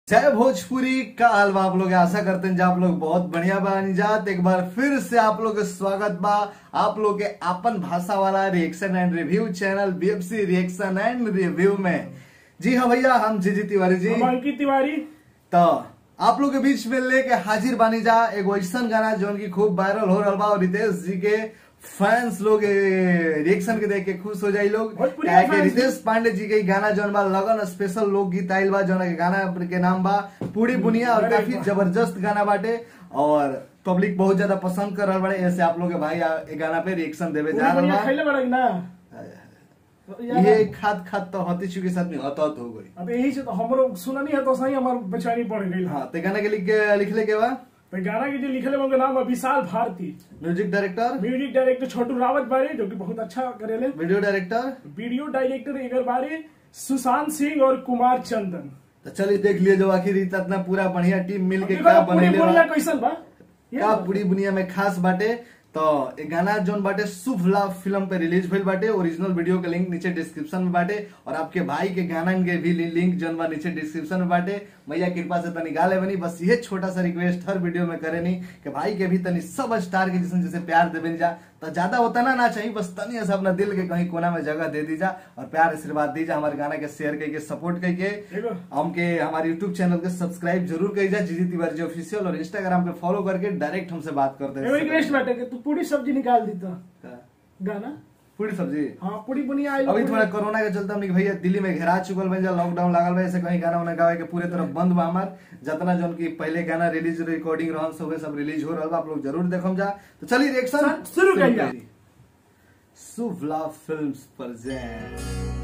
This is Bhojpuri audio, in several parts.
जय भोजपुरी का हाल बा आप लोग आशा करते हैं जे आप लोग बहुत बढ़िया बानी जात एक बार फिर से आप लोग के स्वागत बा आप लोग के अपन भाषा वाला reaction and review channel BFC reaction and review में जी हाँ भैया हम जी जी तिवारी जी हम अंकित तिवारी तो आप लोग के बीच में लेके हाजिर बानी जा एगो ऐसा गाना जो की खूब वायरल हो रहा बा और रितेश जी के फैंस लोग रिएक्शन के देख के खुश हो जाई लोग भोजपुरी काहे कि fans रितेश पांडे जी के गाना जौन बा लगन स्पेशल लोक गीत आइल बा जौन के गाना के नाम बा पूरी बुनिया और अरे काफी वाह। जबरदस्त गाना बाटे और पब्लिक बहुत ज्यादा पसंद कर रहा बड़े ऐसे आप लोग के भाई आ- ए गाना पे रिएक्शन देवे जा पूरी रहा दुनिया खैले बड़ा ना बा ये खात खात तो हती चुकी साथ में हत हत हो गई अब यही से तो हमरो सुननी है तो सही हमार बेचैनी पड़ गई हाँ ते गाना के लिख के लिखले के बा तो गाना के जो लिखले उनका नाम है Vishal Bharti music director music director Chhotu Rawat बारे जो कि बहुत अच्छा करेले वीडियो डायरेक्टर वीडियो डायरेक्टर एकर बारे सुशांत सिंह और कुमार चंदन तो चलिए देख लिए जो आखिर इतना पूरा बढ़िया टीम मिल के देखो का तो पूरी बनेले बोलना बा कैसन बा ये का पूरी दुनिया में खास बाटे तो ये गाना जोन बाटे शुभ लाभ फिल्म पे रिलीज भइल बाटे ओरिजिनल वीडियो के लिंक नीचे डिस्क्रिप्शन में बाटे और आपके भाई के गाना के भी लिंक जोन बा नीचे डिस्क्रिप्शन में बाटे मैया कृपा से तनी गाले बनी बस ये छोटा सा रिक्वेस्ट हर वीडियो में करे नहीं कि भाई के भी तनी सब स्टार के जिसने जैसे प्यार देवे जा तो ज्यादा होता ना ना चाहिए बस तनी ऐसा अपना दिल के कहीं कोना में जगह दे दीजा और प्यार आशीर्वाद दीजा हमारे गाना के शेयर करके सपोर्ट करके देखो हमके हमारे यूट्यूब चैनल के सब्सक्राइब जरूर करिए जीजी तिवारी जी ऑफिशियल और इंस्टाग्राम पे फॉलो करके डायरेक्ट हमसे बात करते एगो रिक्वेस्ट बाटे कि तू पूरी सब्जी निकाल दी तो गाना पूरी सब्जी हाँ पूरी बुनिया आई अभी थोड़ा कोरोना के चलते हमने भैया दिल्ली में घेरा चुकल बन जा लॉकडाउन लागल बा ऐसे कहीं गाना उना गावे के पूरे तरफ बंद बा हमार जितना जौन की पहले गाना रिलीज रिकॉर्डिंग रहन सब वे सब रिलीज हो रहल बा आप लोग जरूर देखम जा तो चलिए रिएक्शन शुरू करिए। शुभ लाभ फिल्म्स प्रेजेंट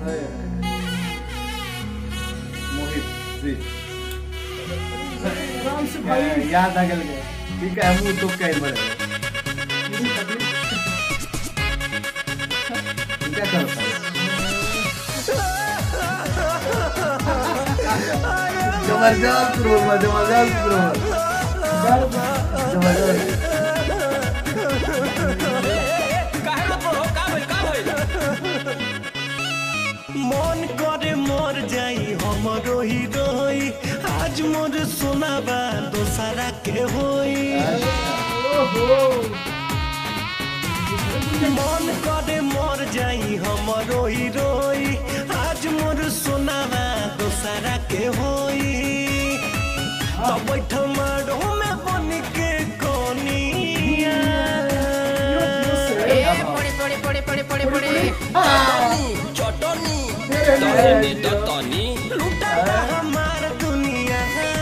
मोहित जी आराम से भाई याद आ गल के ठीक है मुंह तो कहीं बड़े क्या करता है जबरदस्त रोल बा जबरदस्त रोल जबरदस्त মন করে মর যাই हमरो হিরোই আজ মোর শোনাবা দোসারা কে হই মন করে মর যাই हमरो হিরোই আজ মোর শোনাবা দোসারা কে হই তো बैठ मारो में बन के कोनिया এ পড়ে পড়ে পড়ে পড়ে পড়ে পড়ে চটনি তনি তনি লুটাটা हमार दुनिया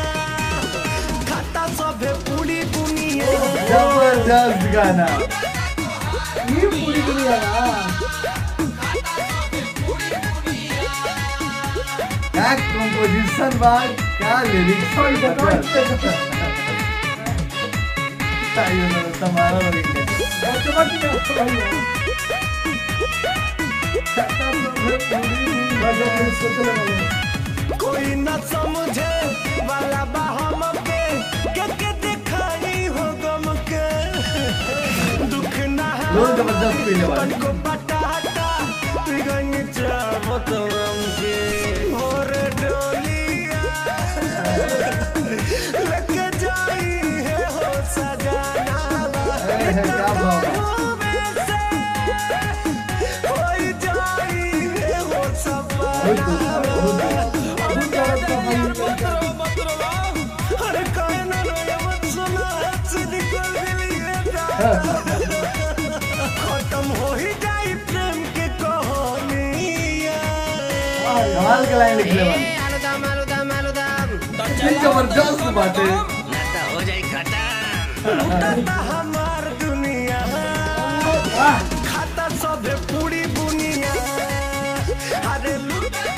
खाता सभे पूरी दुनिया जबरदस्त गाना ये पूरी दुनिया ना क्या कंपोजिशन बा क्या लिरिक्स तुम्हारा लगे कोई न समझे वाला बा हमके के के दिखाई हो गम के दुख ना लोग जबरदस्त पीने वाले मन को पटाटा तू गंग चाहो तो गम के और डोलिया लेके जाई है हो सजाना क्या भाव है? कोई जाई है हो सपना बहुत अरे कहना रे मत सुना से निकल गई खत्म हो ही जाई प्रेम के कहानियां कमाल के लाइन लिखले बा এ আলুদাম আলুদাম আলুদাম ये जबरदस्त बाटे लुटाता हमार दुनिया खाता सब पूरी बुनिया अरे लुटाता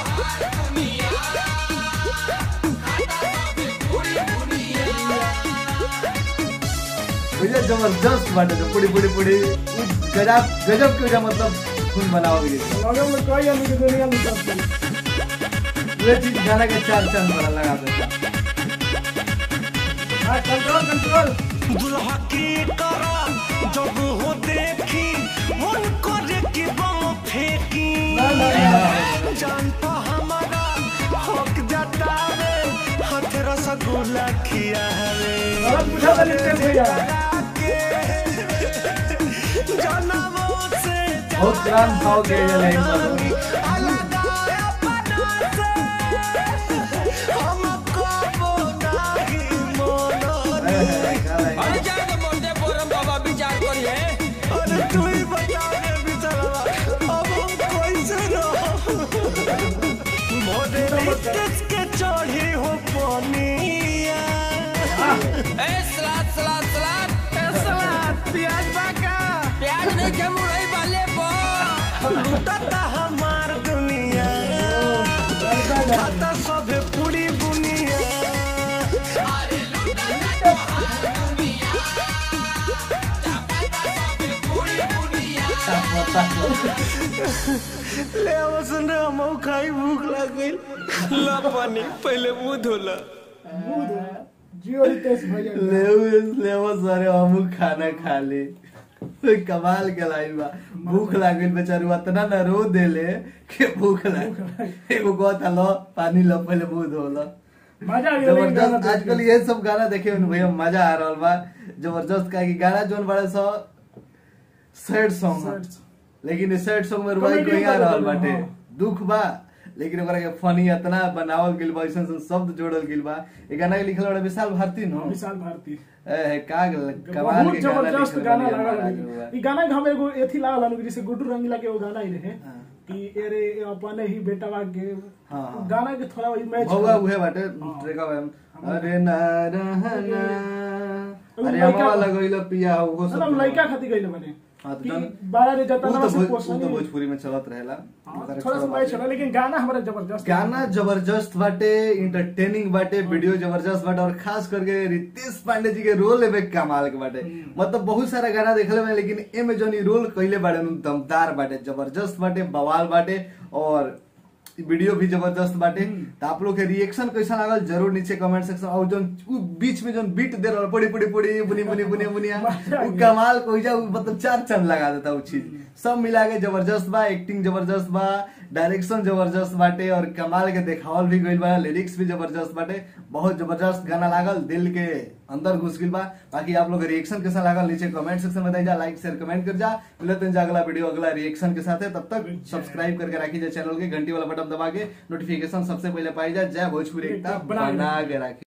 भैया जबरदस्त बाटे तो पूरी पूरी पूरी गजब गजब के वजह मतलब खून बनाओ ये लगे में कोई आदमी की दुनिया में सब ये चीज गाना के चार चांद बना लगा देता हाँ कंट्रोल कंट्रोल दुल्हा की करा जब हो देखी मन करे कि बम फेंकी ना, ना, जान तो हमारा हक जतावे रसगुल्ला खियावे गलत बुझा था नितेश भैया जनमों से बहुत पुरान भाव के ये लाइन पर अलगाया पना से हमको वो नहीं मोनो है, है, क्या लाइन है? अरे जाके मोटे पोरम बाबा विचार करिए अरे तू ही बता रे बिचलवा अब हम कैसे रहो मोरे रिश्ते के चढ़ी हो पनिया ए सलाद सलाद सलाद ए सलाद प्याज बाका प्याज नहीं के मुरई वाले बो लुटता हमार दुनिया खाता सब पूरी बुनिया ले आओ सुन रे हम खाई भूख लग गई ला पानी पहले मुंह धोला मुंह धो जियो रितेश भैया लेऊ लेवो सारे हमू खाना खा ले कोई कमाल के लाइन बा भूख लागल बेचारू इतना न रो देले कि भूख लाग एगो कहता लो पानी लो पहले मुंह धो लो मजा आ गया लेकिन गाना जबरदस्त देख आजकल के। ये सब गाना देखे में भैया मजा आ रहल बा जबरदस्त का कि गाना जोन बड़ा सो सैड सॉन्ग Sad लेकिन सैड सॉन्ग में रुआई Comedy कोई आ वाला रहल गाना, बाटे हाँ। दुख बा लेकिन ओकरा के फनी इतना बनावल गेल बा ऐसन शब्द जोड़ल गेल बा ये गाना के लिखल बड़ा विशाल भारती नो विशाल भारती ए का कमाल बहुत के गाना जबरदस्त लिखल गाना बा लागल महाराज बा। लेकिन। ई गाना के हम एगो एथी लागल हनु जैसे गुड्डू रंगीला के एगो गाना ही रहे हाँ। कि एरे अपने ही बेटवा के हाँ, हाँ। गाना के थोड़ा वही मैच भौवा उहे बाटे हाँ। ट्रेका बा अरे ना रहना एगो अरे लइका हमारा बा। लगइलो पिया हो सब हम लड़का खातिर गइल बने हाँ, तो कि जन- बारह रे उ जतना तो से भोज- उ पोषण तो भोजपुरी में चलत रहेला हाँ, ओकरा थोड़ा सा छोड़ा मैच बाटे। होला लेकिन गाना हमारा जबरदस्त गाना जबरदस्त बाटे इंटरटेनिंग बाटे वीडियो जबरदस्त बाटे और खास करके रितेश पांडे जी के रोल एबे कमाल के बाटे मतलब बहुत सारा गाना देखले में लेकिन एमे जोन ई रोल कइले बाटे नु दमदार बाटे जबरदस्त बाटे बवाल बाटे और ई वीडियो भी जबरदस्त बाटे तो आप लोग के रिएक्शन कैसा लागल जरूर नीचे कमेंट सेक्शन और जोन उ बीच में जोन बीट दे रहल पड़ी पड़ी पड़ी बुनी बुनी बुनी बुनिया उ कमाल को जा मतलब चार चंद लगा देता उ चीज सब मिला के जबरदस्त बा एक्टिंग जबरदस्त बा डायरेक्शन जबरदस्त बाटे और कमाल के देखावल भी गइल बा लिरिक्स भी जबरदस्त बाटे बहुत जबरदस्त गाना लागल दिल के अंदर घुस गइल बा बाकी आप लोग रिएक्शन कैसा लागल नीचे कमेंट सेक्शन में बताई जा लाइक शेयर कमेंट कर जा मिलते हैं जा अगला वीडियो अगला रिएक्शन के साथ है तब तक सब्सक्राइब करके रखी जाए चैनल के घंटी वाला बटन दबा के नोटिफिकेशन सबसे पहले पाई जाए जय भोजपुरी एकता बना के बना के रखी